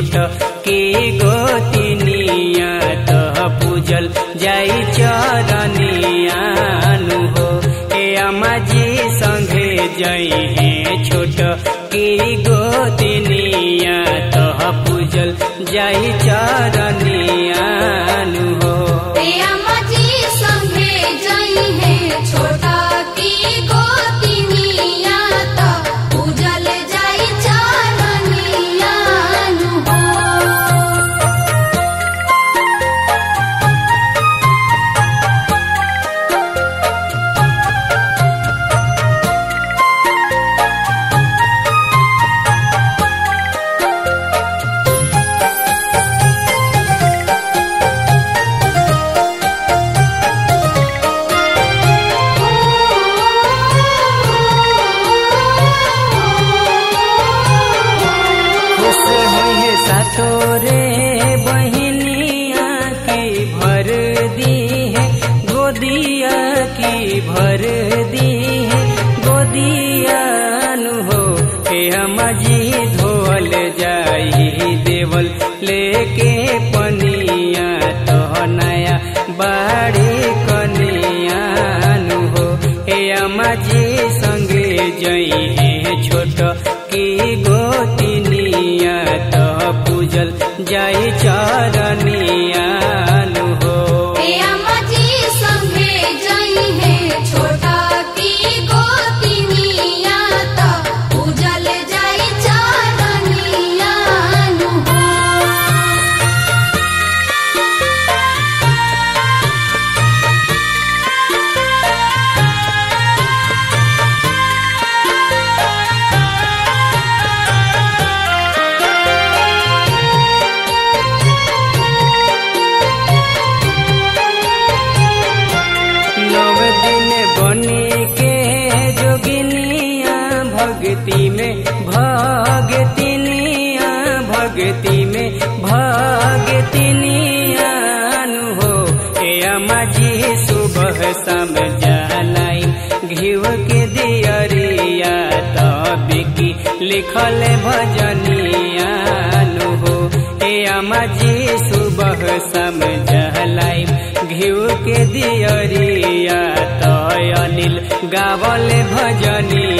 छोट के गोतिनिया तह पूजल जाई चरनियानु हो ए अमाजी संगे जई हे छोट के गोतिनिया तह पूजल जाई चरनियानु हो प्रियमजी संगे जई है छोटा की गोतिनिया त पूजल जाई चरनिया नु हो खुश होइए सातोरे बहिनिया की भर दी है गोदिया की भर दी है गोदिया नु हो हे अमाजी धोल जाई देवल लेके पनिया तो नया बाड़ी कनिया नु हो हे अमाजी संगे जई हे छोट की गोतिनिया तो पूजल जाई चरनिया नु हो प्रियमजी संगे जई है छोटा की गोतिनिया त पूजल जाई चरनिया नु हो नव दिन बनी के जोगिनिया भक्ति में भगतिनिया भक्ति में भगतिनिया नु हो ए अमाजी सुबह शाम जलाई घिव के दियरिया तबिकी लिखल भजनिया नु हो ए अमाजी सुबह शाम जलाई घिउ के दियरिया तय अनिल गावल भजनी